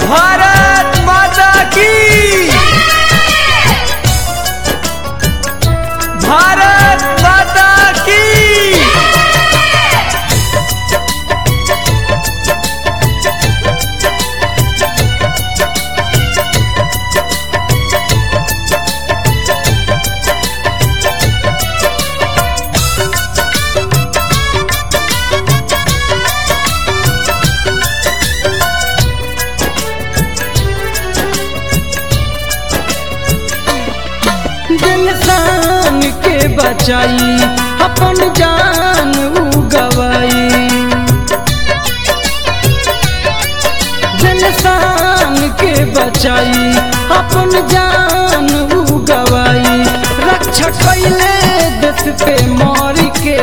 भारत माता की भारत माता की इंसान के बचाई अपन जान उ गवाई इंसान के बचाई अपन जान उ गवाई रक्षा कैले देश पे मर के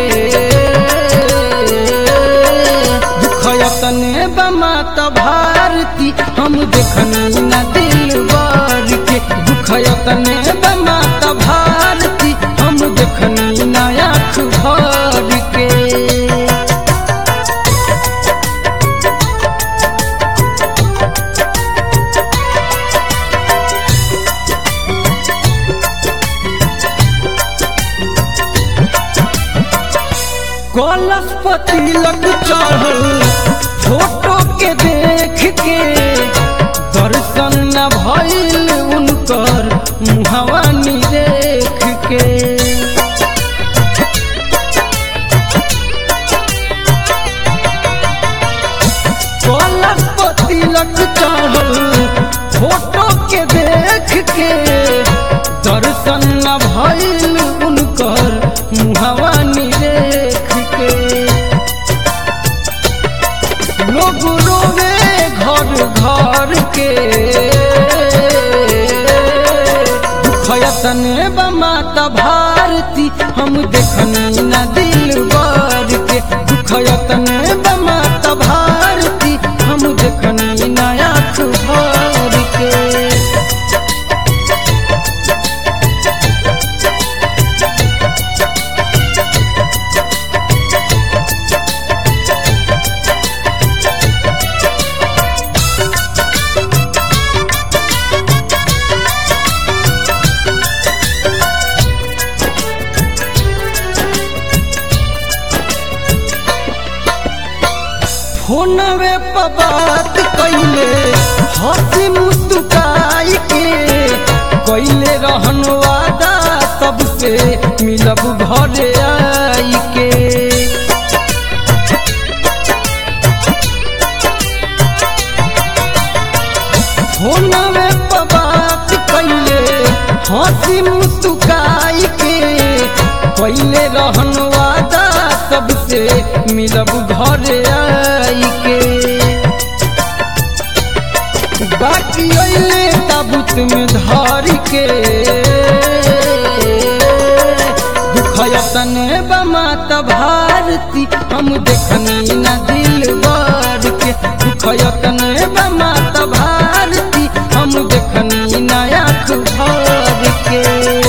दुखयतने बमात भारती हम देखनी न दिल बार के दुखयतने बमात भारती हम देखनी न आँख भर के कलश पतिलक चढ़ल फोटो के देख के दर्शन न भइल उनकर मुहवा देख के कलश पतिलक चढ़ल फोटो के देख के दर्शन न भइल उनकर मुहवा देख के लोग रोवे घर घर के दुखयतने बमाता भारती हम देखनी न दिल बर के दुखयतने बमाता भारती हम देखनी न आँख भर के फोनवे पर बात कैले हंसी मुस्काई के कैले रहन वादा सबसे मिलब घरे आई के फोनवे पर बात कैले हंसी मुस्काई के कैले रहन वादा सबसे मिलब घरे आई के बाकी अइले ताबूत में धर के दुखयतने बमात भारती हम देखनी न दिल बर के दुखयतने बमात भारती हम देखनी न आँख भर के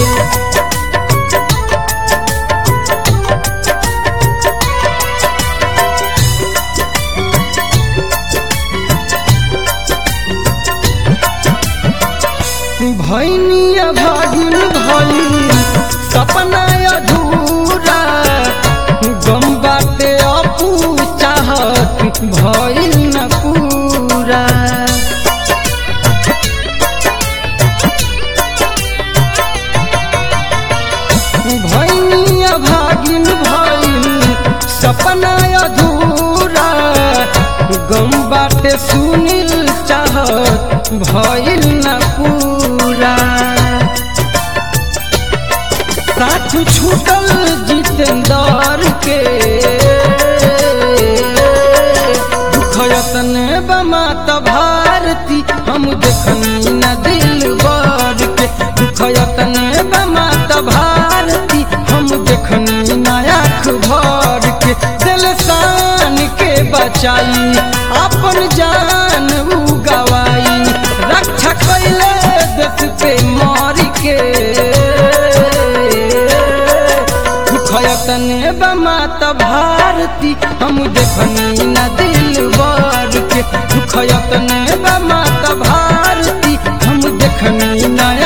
भैनिया भागिन भइल सपना अधूरा गम बाटे अपू चाहत भइल न पूरा भैनिया भागिन भइल सपना अधूरा गम बाटे सुनिल चाहत भइल न पूरा साथ छूटल जितेंदर के दुखयतने बमात भारती हम देखनी न दिल बर के दुखयतने बमात भारती हम देखनी न आँख भर के दिल शान के बचाई अपन जान उ गवाई रक्षा कैले देश पे मार के दुखयतने बमात भारती हम देखनी न दिल बर के दुख दुखयत ने बा माता भारती हम देखनी नया